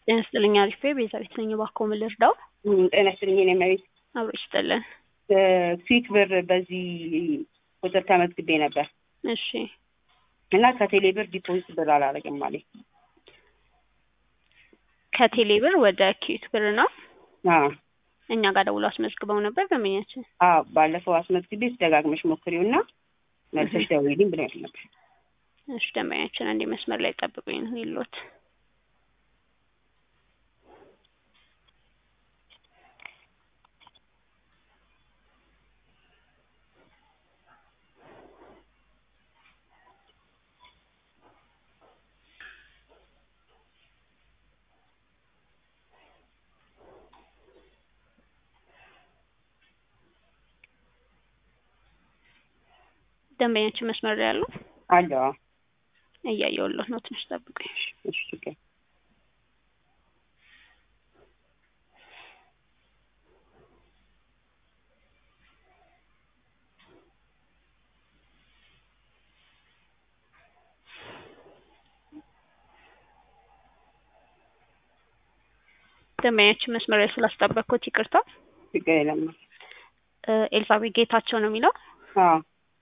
ጤና ይስጥልኝ አሪፍ ቤዛቤት ነኝ። እባክዎ ምን ልርዳው? ጤና ይስጥልኝ የኔ እመቤት። አብሮ ይስጥልን። ክዊክ ብር በዚህ ቁጥር ተመዝግቤ ነበር እሺ እና ከቴሌ ብር ዲፖዚት ብር አላረግም አለኝ። ከቴሌ ብር ወደ ኪዊክ ብር ነው። አዎ እኛ ጋር ደውሎ አስመዝግበው ነበር ደንበኛችን። አዎ ባለፈው አስመዝግቤ ደጋግመሽ ሞክሪውና መልሰሽ ደውዪልኝ ብለሽ ነበር። እሺ ደንበኛችን አንዴ መስመር ላይ ጠብቁኝ ነው ይሎት ደንበኛችን መስመር ላይ ያለው አለዋ እያየሁለት ነው። ትንሽ ጠብቁኝ። እሺ ችግር ደንበኛችን መስመር ላይ ስላስጠበቅኩት ይቅርታ። ችግር የለም። እ ኤልሳቤጥ ጌታቸው ነው የሚለው አዎ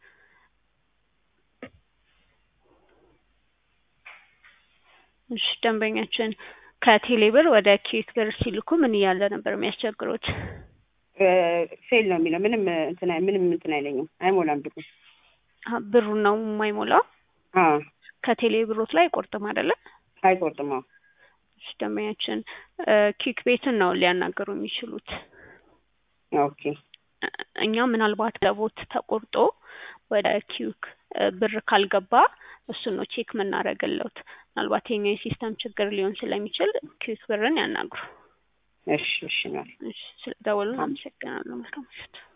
እሺ ደንበኛችን ከቴሌ ብር ወደ ኪዊክ ብር ሲልኩ ምን እያለ ነበር የሚያስቸግሩት? ፌል ነው የሚለው ምንም እንትን አይ- ምንም እንትን አይለኝም አይሞላም ብሩ። አሀ፣ ብሩን ነው የማይሞላው። አዎ ከቴሌ ብሮት ላይ አይቆርጥም አይደለም? አይቆርጥም። አዎ እሺ ደንበኛችን እ ኪዊክ ቤትን ነው ሊያናገሩ የሚችሉት። ኦኬ እ እኛ ምናልባት ለቦት ተቆርጦ ወደ ኪዊክ እ ብር ካልገባ እሱን ነው ቼክ የምናደርግለት። ምናልባት የኛ የሲስተም ችግር ሊሆን ስለሚችል ኪዊክ ብርን ያናግሩ። እሺ እሺ ማለት እሺ ስለደወሉን አመሰግናለሁ። መልካም ምሽት።